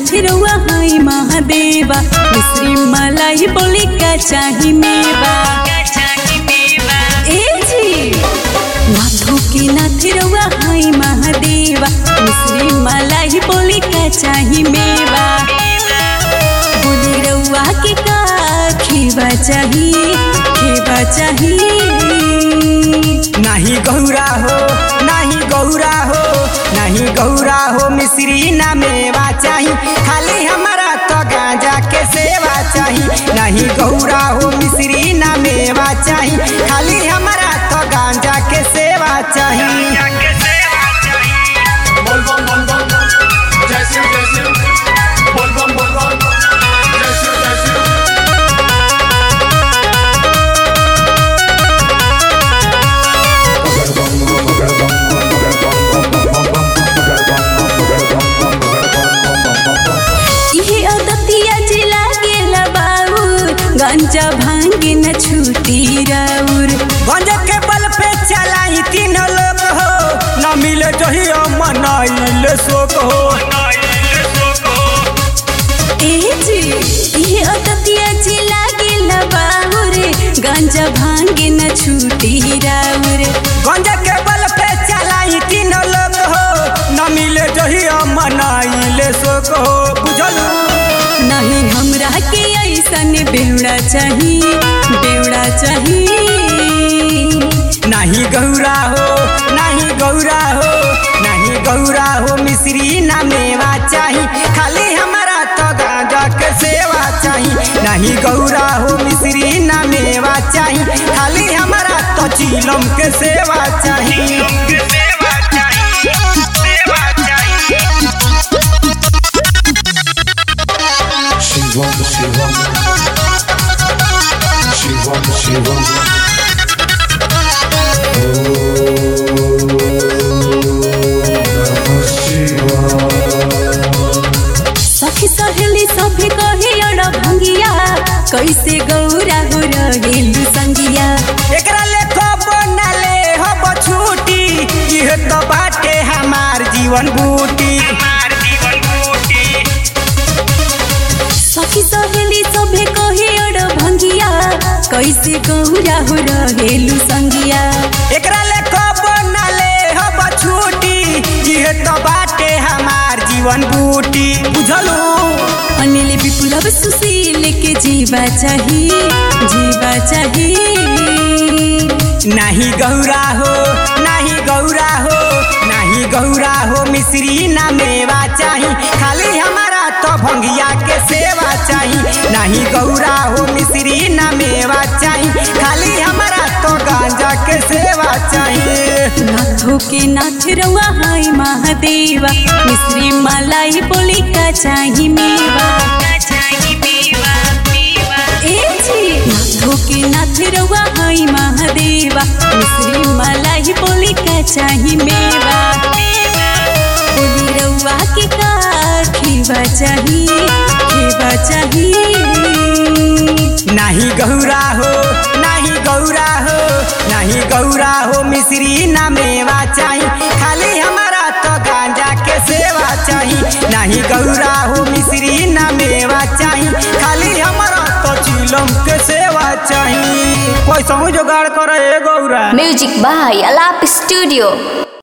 नाथ रउआ हाई महादेवा मिश्री मलाई बोली का चाही मेवा ए जी नाथों के नाथ रउआ हाई महादेवा मिश्री मलाई बोली का चाही मेवा बोली रउआ के का खेवा चाही खेवा चाही नाही गौरा हो नाही गौरा हो नहीं गौरा हो मिश्री ना मेवा चाही खाली हमारा तो गांजा के सेवा चाही नहीं गौरा हो मिश्री ना मेवा चाही खाली हमारा तो गांजा के सेवा चाही बोल बम बोल बम जय शिव जय शिव बोल बम बोल बम जय शिव जय शिव इहे अदतिया जिला गेला बाउर गंजा भांगे न छूटी राउर गंज के बल पे चलाई तीन लोग हो न मिले जहिया मनाइल शोक हो ए जी इहे अदतिया जिला गेला बाउर गंजा भांगे न छूटी राउर गंज के बल पे चलाई तीन लोग हो न मिले जहिया मनाइल शोक हो बुझलू नहीं हमरा के ऐसन बेवड़ा चाही बेवड़ा चाही नहीं गौरा हो नहीं गौरा हो नहीं गौरा हो मिश्री ना मेवा चाही खाली हमारा तो गांजा के सेवा चाही नहीं गौरा हो मिश्री ना मेवा चाही खाली हमारा तो चीलम के सेवा चाही शिवम शिवम शिवम शिवम ओम शिवाय सखी सहेली सभे कहे अड़ भंगिया कैसे गौरा हो रहेलु संगिया एकरा लेखो बनले हो बछूटी इहे तो बाटे हमार जीवन बूटी सखी सहेली सभे कहे अड़ भंगिया कैसे गौरा हो रहेलु संगिया एकरा लेखो बनले हो बछूटी इहे तो बाटे हमार जीवन बूटी बुझलू अनिल विपुलव सुशील के जीवा चाही जीवा चाही नहीं गौरा हो नहीं गौरा हो नहीं गौरा हो मिश्री ना मेवा चाही खाली हमारा तो भंगिया के सेवा चाही नहीं गौरा हो मिश्री ना मेवा चाही खाली हमारा तो गांजा के सेवा चाही नाथों के नाथ रउआ हाय महादेवा मिश्री मलाई बोली का चाही मेवा ए जी नाथों के नाथ रउआ हाय महादेवा मिश्री मलाई बोली का चाही मेवा बोली रउआ के का खेवा चाही खेवा चाही नहीं गौरा हो नहीं गौरा हो नहीं गौरा हो मिश्री ना मेवा चाही खाली हमारा तो गांजा के सेवा चाही नहीं गौरा हो मिश्री ना मेवा चाही खाली हमारा तो चिलम के सेवा चाही पैसा जुगाड़ करे Gaura Music by Alap Studio.